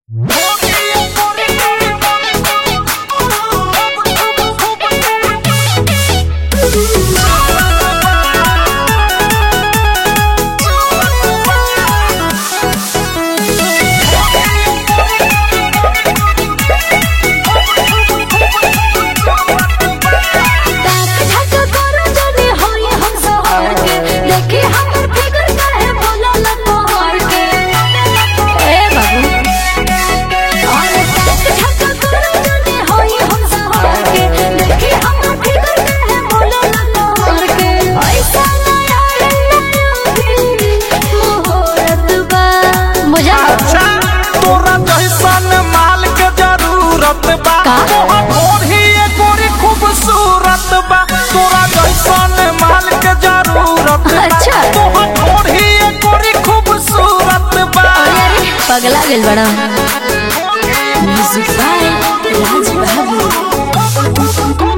सूरत बा ओढ़ी गोरी खूबसूरत बा तोरा जैसन माल के जरूरत बा अच्छा। तोहर ओढ़ी गोरी खूबसूरत बा पगला गेल बड़ा म्यूजिक बाय राज बाबू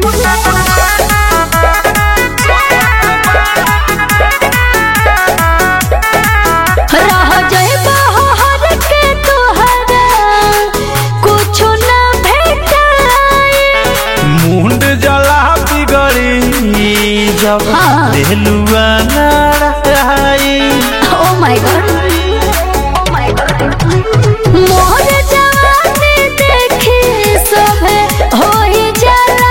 रह जाइबा हर के तोहरा कुछो न भेटाई मुंड जला बिगड़ी जब हाँ। देलुआ नाराई ओ माय गॉड मोर जवानी देखी सभे होई जाला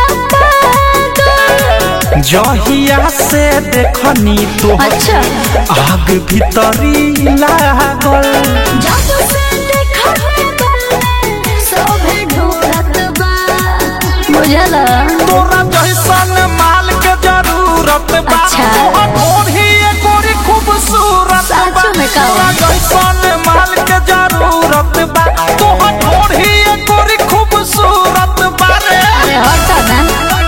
पागल जहिया से देखनी तो अच्छा आग भीतरी लागल जब से देखत बानी, सभे ढूंढत बा। बुझला तोरा जैसन माल के जरूरत बा अच्छा। तोहर ओढ़ी गोरी खूबसूरत बा सच में का? तोरा जैसन माल के जरूरत बा तोहर ओढ़ी गोरी खूबसूरत बा रे अरे हटा ना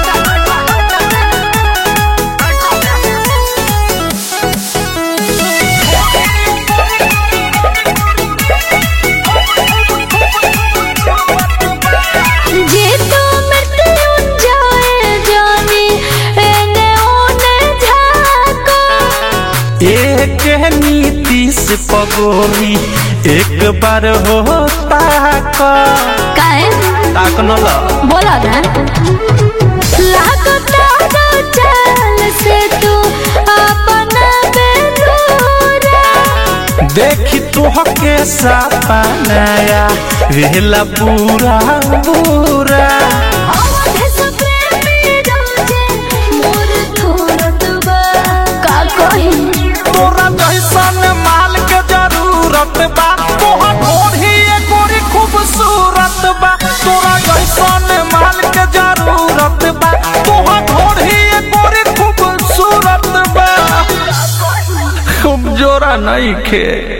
जे तो मृत्युंजय जानी एने ओने झाको एक नीति से पगोरी एक बार हो ताक काहे ताक न ल बोला ना लागता ना चाल से तू अपना बेलूरा देखी तोहके सपनाया वेला पूरा पूरा आवाज़ से प्रेमी रोजे मोर थोरत बा का कही तोरा जैसन माल के जरूरत बा तोहर ओढ़ी गोरी खूबसूरत बा तोरा जैसन माल के जरूरत बा तोहर ओढ़ी गोरी खूबसूरत बा खूब जोरा नहीं खे